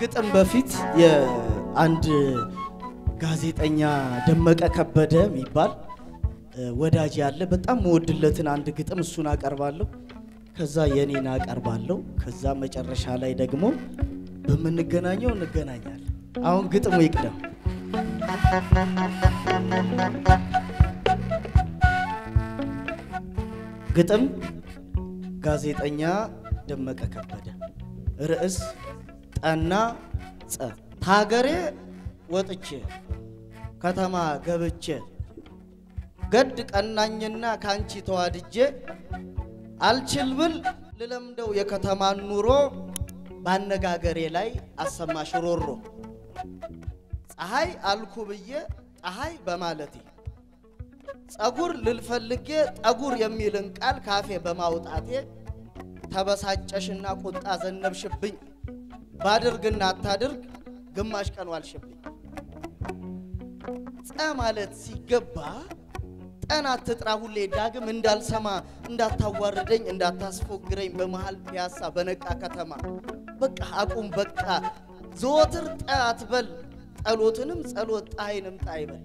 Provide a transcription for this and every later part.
ከግጥም በፊት የአንድ ጋዜጠኛ ደመቀ ከበደ የሚባል ወዳጅ ያለ በጣም መወድለትን አንድ ግጥም እሱን አቀርባለሁ። ከዛ የኔን አቀርባለሁ። ከዛ መጨረሻ ላይ ደግሞ በምንገናኘው እንገናኛለን። አሁን ግጥሙ ይቅደም። ግጥም ጋዜጠኛ ደመቀ ከበደ ርዕስ ጠና ጸ ታገሬ ወጥቼ ከተማ ገብቼ ገድ ቀናኝና ካንቺ ተዋድጄ አልችል ብል ልለምደው የከተማን ኑሮ ባነጋገሬ ላይ አሰማሽ ሮሮ ፀሐይ አልኩ ብዬ ፀሐይ በማለቴ ጸጉር ልልፈልጌ ጠጉር የሚልን ቃል ካፌ በማውጣቴ ተበሳጨሽና ቁጣ ዘነብሽብኝ ባድርግና አታድርግ ግማሽ ቀን ዋልሽብኝ። ጸ ማለት ሲገባ ጠን አትጥራ ሁሌ ዳግም እንዳልሰማ እንዳታዋርደኝ እንዳታስፎግረኝ በመሃል ፒያሳ በነቃ ከተማ በቃ አቁም በቃ ዘወትር ጠ አትበል ጸሎትንም ጸሎት ጣይንም ጣይበል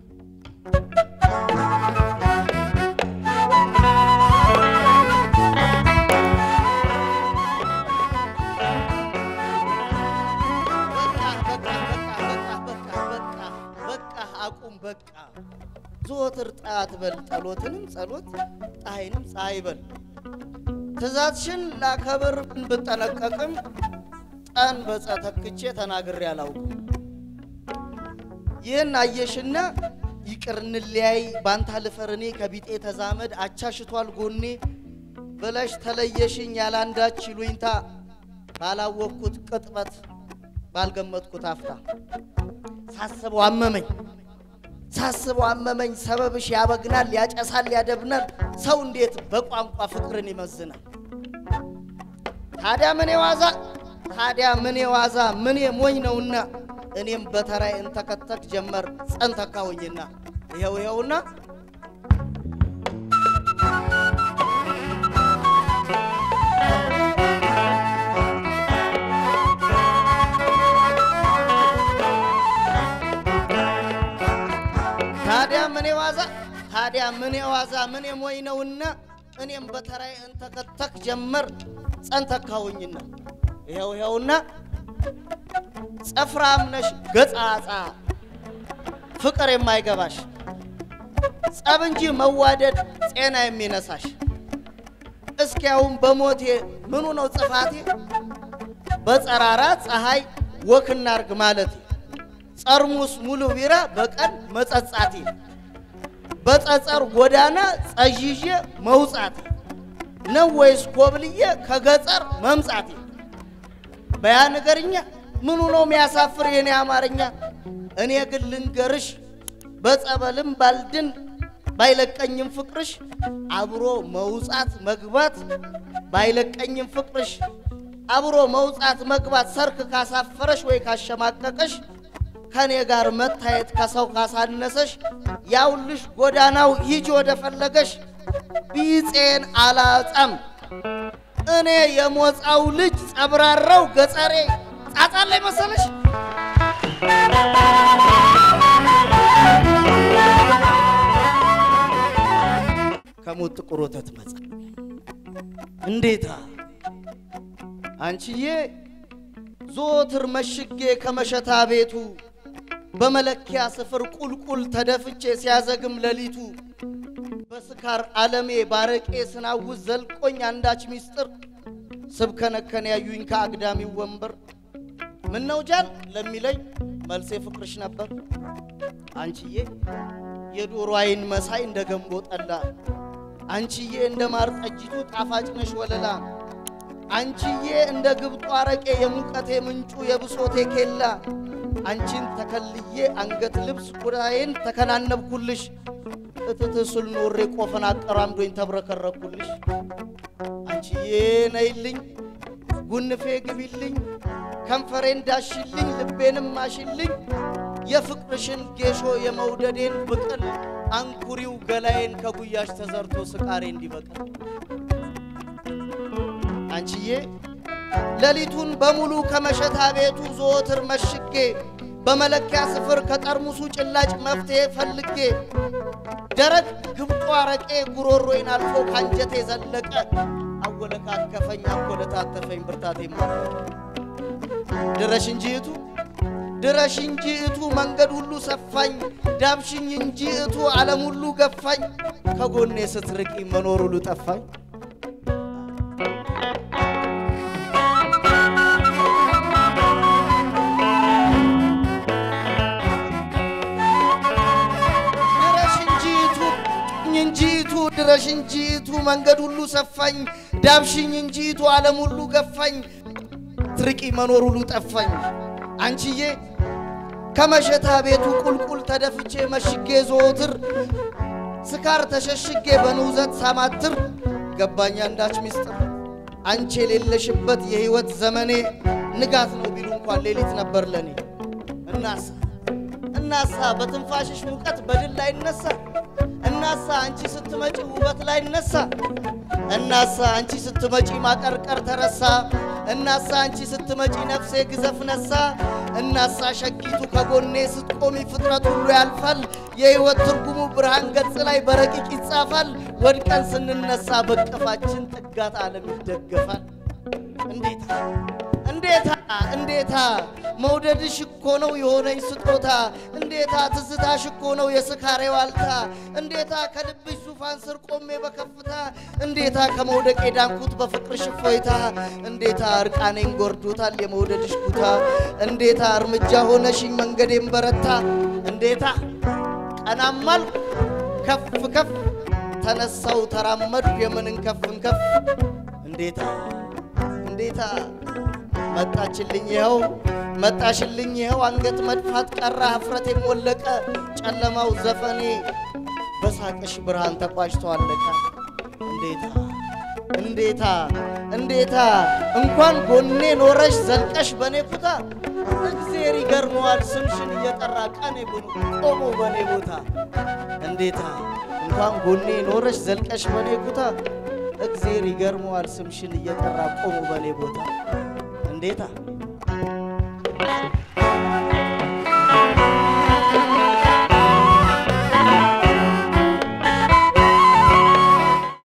አቁም በቃ ዘወትር ጣት በል ጸሎትንም ጸሎት ፀሐይንም ፀሐይ በል ትእዛዝሽን ላከብር ብጠነቀቅም ጠን በጸ ተክቼ ተናግሬ አላውቅም። ይህን አየሽና ይቅር እንለያይ ባንታ ልፈር እኔ ከቢጤ ተዛመድ አቻሽቷል ጎኔ ብለሽ ተለየሽኝ ያላንዳች ይሉኝታ ባላወቅኩት ቅጥበት ባልገመትኩት አፍታ ሳስበው አመመኝ ሳስበው አመመኝ ሰበብሽ ያበግናል ያጨሳል ያደብናል ሰው እንዴት በቋንቋ ፍቅርን ይመዝናል ታዲያ ምን የዋዛ ታዲያ ምን የዋዛ ምን ሞኝ ነውና እኔም በተራይ እንተከተክ ጀመር ጸንተካሁኝና ይኸው ይኸውና ታዲያ ምን የዋዛ ታዲያ ምን የዋዛ ምን የሞኝ ነውና እኔም በተራይ እንተከተክ ጀመር ጸንተካሁኝና ይኸው ይኸውና ጸፍራም ነሽ ገጻጻ ፍቅር የማይገባሽ ጸብ እንጂ መዋደድ ጤና የሚነሳሽ እስኪያውም በሞቴ ምኑ ነው ጽፋቴ በጸራራ ፀሐይ ወክና አርግ ማለቴ ጠርሙስ ሙሉ ቢራ በቀን መጸጻቴ በጸጸር ጎዳና ጸዥዤ መውጻቴ ነው ወይስ ኮብልዬ ከገጠር መምጻቴ? በያ ነገርኛ ምኑ ነው የሚያሳፍር የኔ አማርኛ? እኔ ግን ልንገርሽ በጸበልም ባልድን ባይለቀኝም ፍቅርሽ አብሮ መውጻት መግባት ባይለቀኝም ፍቅርሽ አብሮ መውጻት መግባት ሰርክ ካሳፈረሽ ወይ ካሸማቀቀሽ ከኔ ጋር መታየት ከሰው ካሳነሰሽ ያውልሽ ጎዳናው ሂጅ ወደ ፈለገሽ ቢጼን አላጸም እኔ የሞፃው ልጅ ጸብራራው ገጸሬ ጻጻን ላይ መሰለሽ ከሞት ጥቁር ወተት መጻ እንዴታ አንቺዬ ዞትር መሽጌ ከመሸታ ቤቱ በመለኪያ ስፍር ቁልቁል ተደፍቼ ሲያዘግም ሌሊቱ በስካር ዓለሜ ባረቄ ስናውዝ ዘልቆኝ አንዳች ሚስጥር ስብከነከን ያዩኝ ከአግዳሚው ወንበር ምነው ጃል ለሚለኝ መልሴ ፍቅርሽ ነበር። አንቺዬ የዶሮ አይን መሳይ እንደ ገንቦ ጠላ፣ አንቺዬ እንደ ማር ጠጅቱ ጣፋጭ ነሽ ወለላ፣ አንቺዬ እንደ ግብጡ አረቄ የሙቀቴ ምንጩ የብሶቴ ኬላ፣ አንቺን ተከልዬ አንገት ልብስ ኩዳዬን ተከናነብኩልሽ፣ እትት ስል ኖሬ ቆፈን አቀራምዶኝ ተብረከረኩልሽ። አንቺዬ ነይልኝ ጉንፌ ግቢልኝ ከንፈሬን ዳሽልኝ ልቤንም ማሽልኝ የፍቅርሽን ጌሾ የመውደዴን ብቅል አንኩሪው ገላዬን ከጉያሽ ተዘርቶ ስቃሬ እንዲበቅል አንቺዬ ሌሊቱን በሙሉ ከመሸታ ቤቱ ዘወትር መሽጌ በመለኪያ ስፍር ከጠርሙሱ ጭላጭ መፍትሄ ፈልጌ ደረቅ ግብጦ አረቄ ጉሮሮዬን አልፎ ካንጀቴ ዘለቀ አወለካከፈኝ አኮለታተፈኝ ብርታቴ ማረቀ ድረሽ እንጂ እቱ ድረሽ እንጂ እቱ መንገድ ሁሉ ሰፋኝ ዳብሽኝ እንጂ እቱ ዓለም ሁሉ ገፋኝ ከጎኔ ስትርቂ መኖር ሁሉ ጠፋኝ ድረሽ እንጂ እቱ እንጂ እቱ ድረሽ እንጂ እቱ መንገድ ሁሉ ሰፋኝ ዳብሽኝ እንጂ እቱ ዓለም ሁሉ ገፋኝ ትርቂ መኖር ሁሉ ጠፋኝ አንቺዬ ከመሸታ ቤቱ ቁልቁል ተደፍቼ መሽጌ ዘወትር ስካር ተሸሽጌ በንውዘት ሳማትር ገባኝ አንዳች ሚስጥር አንቺ የሌለሽበት የሕይወት ዘመኔ ንጋት ነው ቢሉ እንኳን ሌሊት ነበር ለኔ እናሳ እናሳ በትንፋሽሽ ሙቀት በድል ላይ እነሳ እናሳ አንቺ ስትመጪ ውበት ላይ እነሳ እናሳ አንቺ ስትመጪ ማቀርቀር ተረሳ እናሳ አንቺ ስትመጪ ነፍሴ ግዘፍ ነሳ እናሳ ሸጊቱ ከጎኔ ስትቆሚ ፍጥረት ሁሉ ያልፋል የሕይወት ትርጉሙ ብርሃን ገጽ ላይ በረቂቅ ይጻፋል ወድቀን ስንነሳ በቀፋችን ጥጋት ዓለም ይደገፋል እንዴታ እንዴታ እንዴታ መውደድሽ እኮ ነው የሆነኝ ስጦታ እንዴታ ትዝታሽ እኮ ነው የስካሬ ዋልታ እንዴታ ከልብሽ ዙፋን ስር ቆሜ በከፍታ እንዴታ ከመውደቅ የዳንኩት በፍቅርሽ እፎይታ እንዴታ እርቃኔን ጎርዶታል የመውደድሽ ኩታ እንዴታ እርምጃ ሆነሽኝ መንገዴን በረታ እንዴታ ቀናማል ከፍ ከፍ ተነሳው ተራመድኩ የምንን ከፍን ከፍ እንዴታ እንዴታ መጣችልኝ ይኸው መጣሽልኝ ይኸው አንገት መድፋት ቀረ ሀፍረቴም ወለቀ ጨለማው ዘፈኔ በሳቅሽ ብርሃን ተቋጭቶ አለቀ እንዴታ እንዴታ እንዴታ እንኳን ጎኔ ኖረሽ ዘልቀሽ በኔ ኩታ እግዜር ይገርመዋል ስምሽን እየጠራ ቀኔ ብኑ ቆሞ በኔ ቦታ እንዴታ እንኳን ጎኔ ኖረሽ ዘልቀሽ በኔ ኩታ እግዜር ይገርመዋል ስምሽን እየጠራ ቆሞ በኔ ቦታ እንዴታ